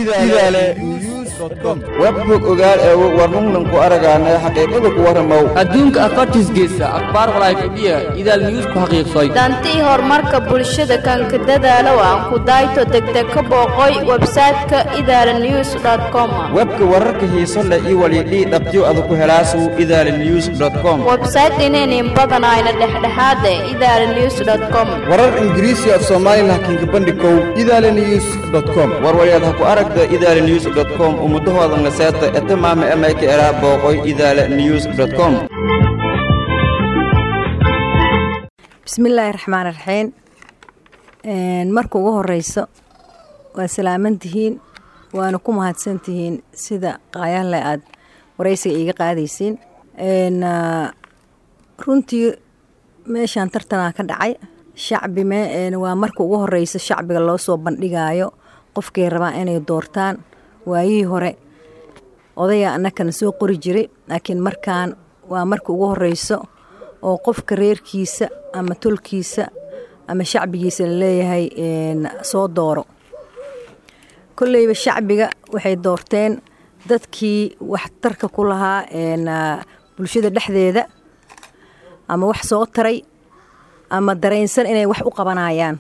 idaale webbog ogaal eego warnungnan ku aragaana xaqiiqada ku warramow adduunka afartiis geysa akhbaar walaayfadhiya idaal news ku xaqiiqsay dantii horumarka bulshada kanka dadaalow aan ku dayto degdeg ka booqoy websayte-ka idaala news com webka wararka xiiso leh iyo walidhii dhabtiyo adu ku helaasu idaala news com websayte inaynin badanayna dhexdhexaade idaala news com warar ingiriisi af soomaali laakiinka bandhikow idaale news com warwalyaad ha ku aragta idaala news com ummudahoodan la seeta etamaama emayka eraa booqoy idaala news com bismillaahi raxmaan raxiim marka ugu horeyso waa salaamantihiin waana ku mahadsantihiin sida qaayahle aad wareysiga iiga qaadaysiin runtii meeshaan tartanaa ka dhacay shacbi waa marka ugu horeyso shacbiga loo soo bandhigaayo qofkay rabaan inay doortaan waayihii hore odaya annakana soo qori jiray laakiin markaan waa marka ugu horeyso oo qofka reerkiisa ama tolkiisa ama shacbigiisa laleeyahay soo dooro kolleyba shacbiga waxay doorteen dadkii waxtarka ku lahaa bulshada dhexdeeda ama wax soo taray ama dareensan inay wax u qabanayaan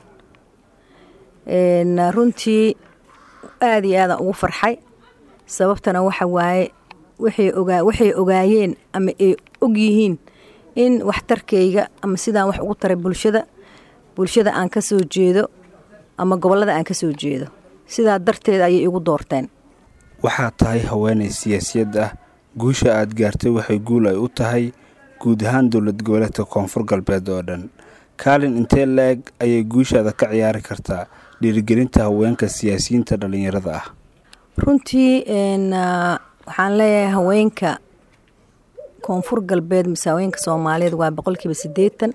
runtii aada iyo aadaan ugu farxay sababtana waxa waaye waxay ogaayeen ama ay og yihiin in waxtarkayga ama sidaan wax ugu taray bulshada bulshada aan ka soo jeedo ama gobollada aan ka soo jeedo sidaa darteed ayay igu doorteen waxaad tahay haweenay siyaasiyad ah guusha aad gaartay waxay guul ay u tahay guud ahaan dowlad goboleedka koonfur galbeed oo dhan kaalin intee la-eg ayay guushaada ka ciyaari kartaa dhiirigelinta haweenka siyaasiyiinta dhallinyarada ah runtii waxaan leeyahay haweenka koonfur galbeed mise haweenka soomaaliyeed waa boqolkiiba siddeetan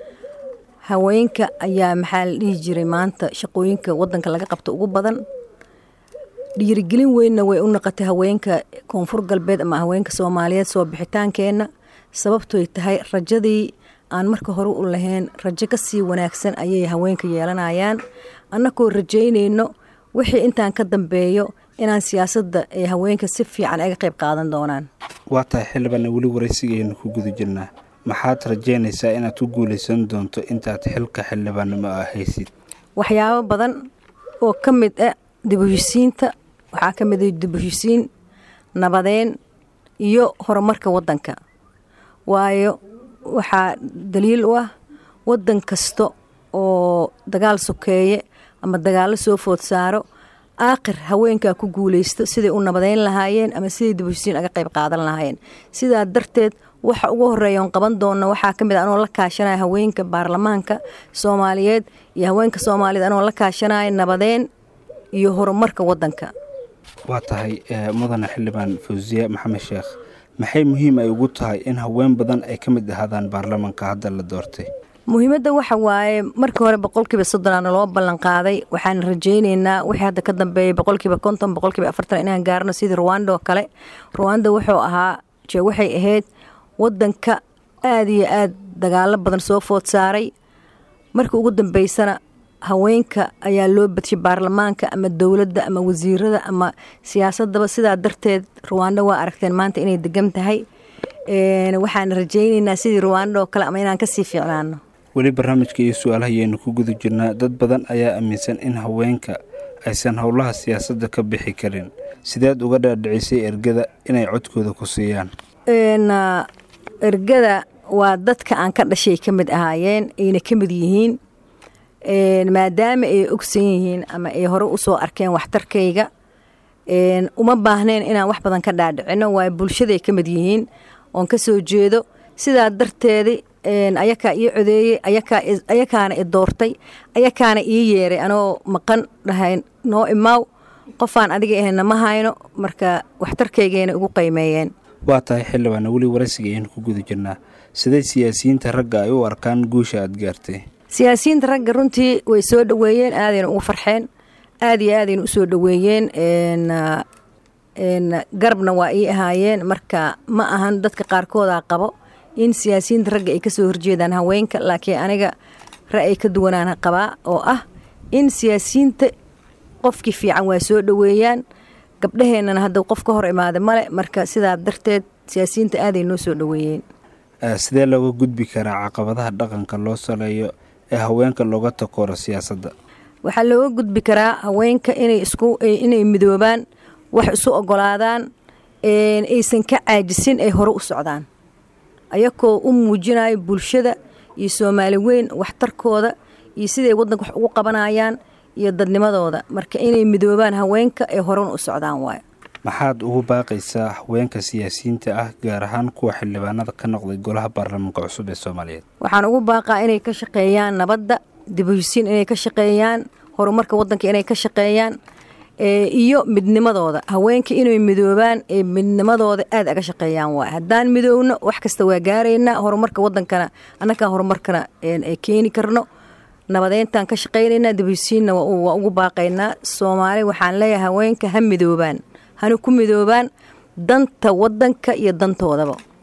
haweenka ayaa maxaa la dhihi jiray maanta shaqooyinka wadanka laga qabto ugu badan dhiirigelin weynna way u noqotay haweenka koonfur galbeed ama haweenka soomaaliyeed soo bixitaankeenna sababtoy tahay rajadii aan marka hore u lahayn rajo ka sii wanaagsan ayay haweenka yeelanayaan annakoo rajaynayno wixii intaan ka dambeeyo inaan siyaasadda ay haweenka si fiican aga qayb qaadan doonaan waa tahay xildhibaana weli waraysigaynu ku guda jirnaa maxaad rajaynaysaa inaad ku guulaysan doonto intaad xilka xildhibaannimo ah haysid waxyaabo badan oo ka mid ah dibuhisiinta waxaa ka mid ah dibuhisiin nabadeen iyo horumarka waddanka waayo waxaa daliil u ah waddan kasta oo dagaal sokeeye ama dagaallo soo food saaro aakhir haweenkaa ku guulaysto siday u nabadeyn lahaayeen ama siday dibuhisiin aga qayb qaadan lahaayeen sidaa darteed waxa ugu horeeya oon qaban doona waxaa ka mid a anoo la kaashanaya haweenka baarlamaanka soomaaliyeed iyo haweenka soomaaliyeed anoo la kaashanaya nabadeen iyo horumarka waddanka waa tahay mudane xildhibaan fawsiye maxamed sheekh maxay muhiim ay ugu tahay in haween badan ay ka mid ahaadaan baarlamaanka hadda la doortay muhiimadda waxa waaye markii hore boqolkiiba soddonaana loo ballan qaaday waxaan rajaynaynaa wixii hadda ka dambeeyay boqolkiiba konton boqolkiiba afartan inaan gaarno sidii ruwanda oo kale ruwanda wuxuu ahaa je waxay ahayd waddanka aada iyo aad dagaalo badan soo food saaray markii ugu dambeysana haweenka ayaa loo badshay baarlamaanka ama dowladda ama wasiirada ama siyaasadaba sidaa darteed ruwanda waa aragteen maanta inay degan tahay waxaan rajaynaynaa sidii ruwanda oo kale ama inaan kasii fiicnaano weli barnaamijka iyo su-aalaha ayaynu ku guda jirnaa dad badan ayaa aaminsan in haweenka aysan howlaha siyaasadda ka bixi karin sideed uga dhaadhicisay ergada inay codkooda ku siiyaan ergada waa dadka aan ka dhashay ka mid ahaayeen ayna ka mid yihiin maadaama ay ogsan yihiin ama ay hore usoo arkeen waxtarkayga uma baahneen inaan wax badan ka dhaadhicino waayo bulshaday ka mid yihiin oon ka soo jeedo sidaa darteedi ayakaa ii codeeyey ayakaana i doortay ayakaana ii yeeray anoo maqan dhahay noo imaaw qofaan adiga ahayna ma hayno marka waxtarkaygayna ugu qiimeeyeen waa tahay xildhibaana weli waraysiga ayaynu ku guda jirnaa siday siyaasiyiinta ragga ay u arkaan guusha aad gaartay siyaasiyiinta ragga runtii way soo dhoweeyeen aadayna ugu farxeen aada iyo aadayna usoo dhoweeyeen garabna waa ii ahaayeen marka ma ahan dadka qaarkoodaa qabo in siyaasiyiinta ragga ay kasoo horjeedaan haweenka laakiin aniga ra'yi ka duwanaan qabaa oo ah in siyaasiyiinta qofkii fiican waa soo dhoweeyaan gabdhaheennana hadda qof ka hor imaada male marka sidaa darteed siyaasiyiinta aaday noo soo dhoweeyeen sidee looga gudbi karaa caqabadaha dhaqanka loo saleeyo ee haweenka looga takooro siyaasadda waxaa looga gudbi karaa haweenka inay isku inay midoobaan wax isu ogolaadaan aysan ka caajisin ay hore u socdaan ayakoo u muujinayo bulshada iyo soomaali weyn waxtarkooda iyo siday waddanka wax ugu qabanayaan iyo dadnimadooda marka inay midoobaan haweenka ay horena u socdaan waayo maxaad ugu baaqaysaa haweenka siyaasiyiinta ah gaar ahaan kuwa xildhibaanada ka noqday golaha baarlamaanka cusub ee soomaaliyeed waxaan ugu baaqaa inay ka shaqeeyaan nabadda dibhisiin inay ka shaqeeyaan horumarka waddanka inay ka shaqeeyaan iyo midnimadooda haweenka inay midoobaan ee midnimadooda aad aga shaqeeyaan waay haddaan midoowno wax kasta waa gaaraynaa horumarka waddankana annagaa horumarkana keeni karno nabadeyntaan ka shaqaynaynaa dibhisiinna waa ugu baaqaynaa soomaali waxaan leeyahay haweenka ha midoobaan hana ku midoobaan danta waddanka iyo dantoodaba